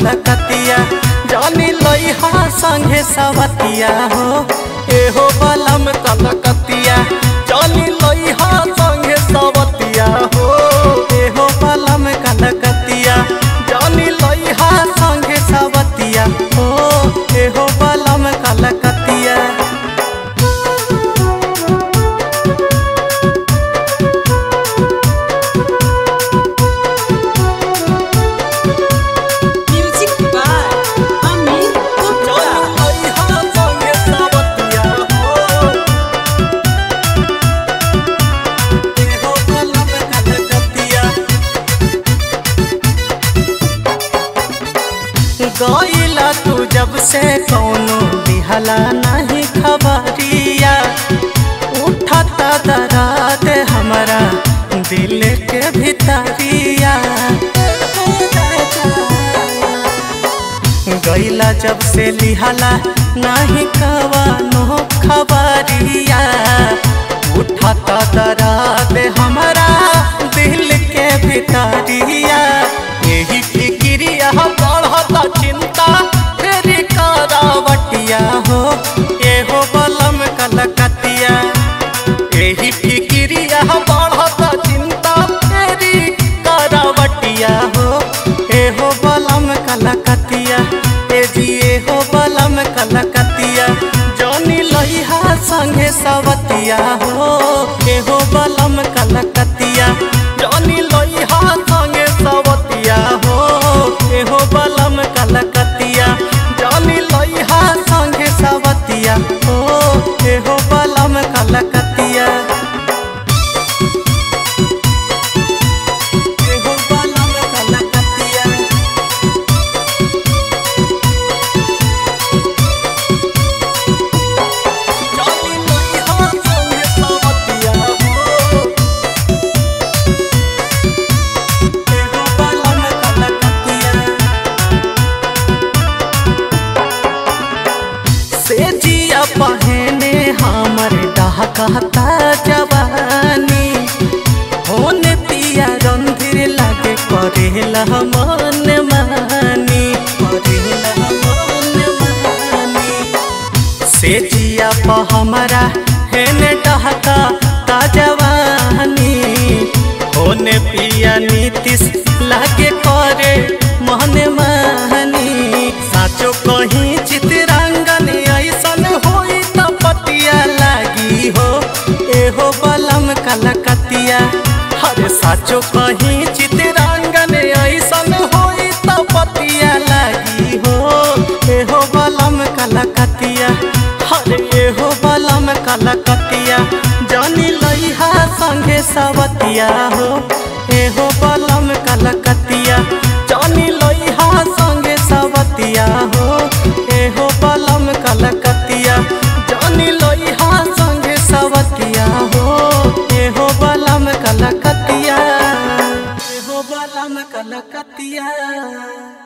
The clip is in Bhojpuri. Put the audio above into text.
कलकतिया जानी लइहा संगे सवतिया हो एहो बलम कलकतिया जानी लइहा संगे सवतिया हो एहो बलम कलकतिया जानी लइहा संगे सवतिया हो एहो बलम कलकतिया Music by Amir Gupta. गईला तू जब से कौनो दिहला नहीं खबरिया उठता दराद हमारा दिल के भितरिया गईला जब से लिहला नहीं कवानो खबरिया उठता दराद हमारा दिल के भितरिया यही फिक्रिया बढ़ता चिंता तेरी करावटिया हो एहो बलम कलकतिया यही फिक्रिया बढ़ता चिंता तेरी करावटिया हो एहो बलम कलकतिया ए जी एहो बलम कलकतिया जौनी लइहा संगे सवतिया हो एहो बलम कलकतिया जौनी लइहा संगे सवतिया हो एहो बलम कलकतिया जौनी लइहा संगे सवतिया हो एहो बलम कलकतिया एहो बलम कलकतिया जानी लइहा संगे सवतिया हो एहो बलम कलकतिया से जिया पहने हमर डहकता जवानी होने पिया रंधिर लागे करेला मन मानी करेला मन मानी से जिया प हमरा हेने डहका ता जवानी होने पिया नीतिश लागे करे मन मानी साचो कहीं चितरंगन ऐसन होई त पतिया लागी हो एहो बलम कलकतिया हरे साचो कहीं चितरंगन ऐसन होई त पतिया लागी हो एहो बलम कलकतिया हरे एहो बलम कलकतिया जानी लइहा संगे सवतिया हो एहो बलम कलकतिया जानी लइहा संगे सवतिया हो एहो बलम कलकतिया जानी लइहा संगे सवतिया हो एहो बलम कलकतिया एहो बलम कलकतिया